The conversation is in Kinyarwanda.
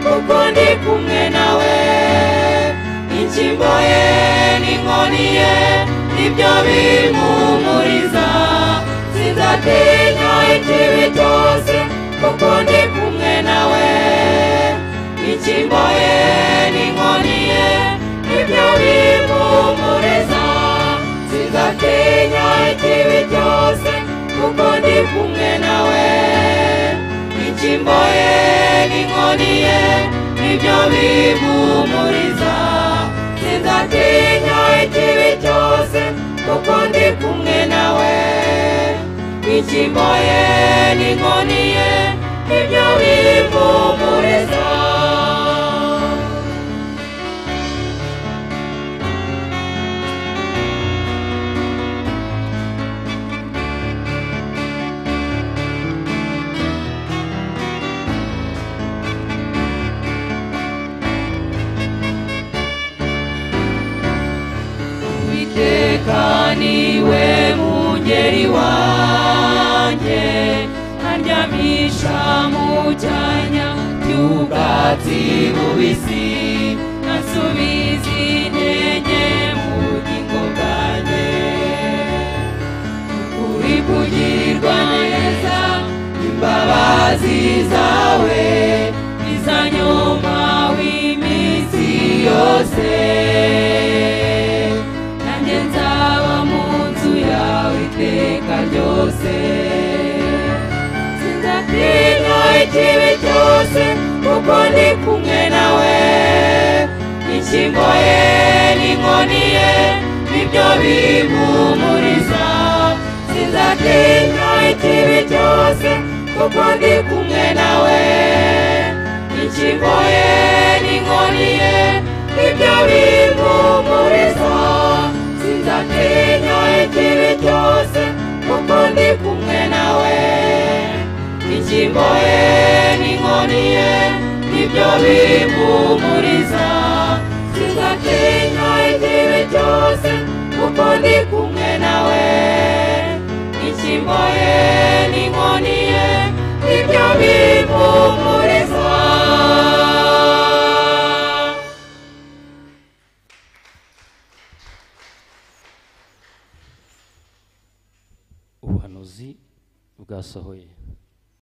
kuko ndi kumwe nawe inshimbo ye n'inkoni ye nibyo bimpumuriza sinzatinya ikibi cyose kuko ndi kumwe nawe inshimbo ye n'inkoni ye nibyo bimpumuriza sinzatinya ikibi cyose kuko ndi kumwe nawe inshimbo ye n'inkoni ye nibyo bimpumuriza sinzatinya ikibi cyose kuko ndi kumwe nawe inshimbo ye n'inkoni ye nibyo bimpumuriza Uwiteka niwe mungeri wanjye andyamisha mu cyanya cy'ubwatsi bubisi ansubiza intege mu bugingo bwanjye uri kugirirwa neza imbabazi zawe izanyuma w'iminsi yose nanjye nzaba mu nzu yawe iteka ryose sinzatinya ikibi cyose kuko ndi kumwe nawe inshyimbo ye n'inkoni ye nibyo bimpumuriza sinzatinya ikibi cyose kuko ndi kumwe nawe inshyimbo ye n'inkoni ye nibyo bimpumuriza sinzatinya ikibi cyose kuko ndi kumwe nawe inshyimbo ye n'inkoni ye nibyo bimpumuriza sinzatinya ikibi cyose kuko ndi kumwe nawe inshyimbo ye n'inkoni ye nibyo bimpumuriza ubuhanuzi bwasohoye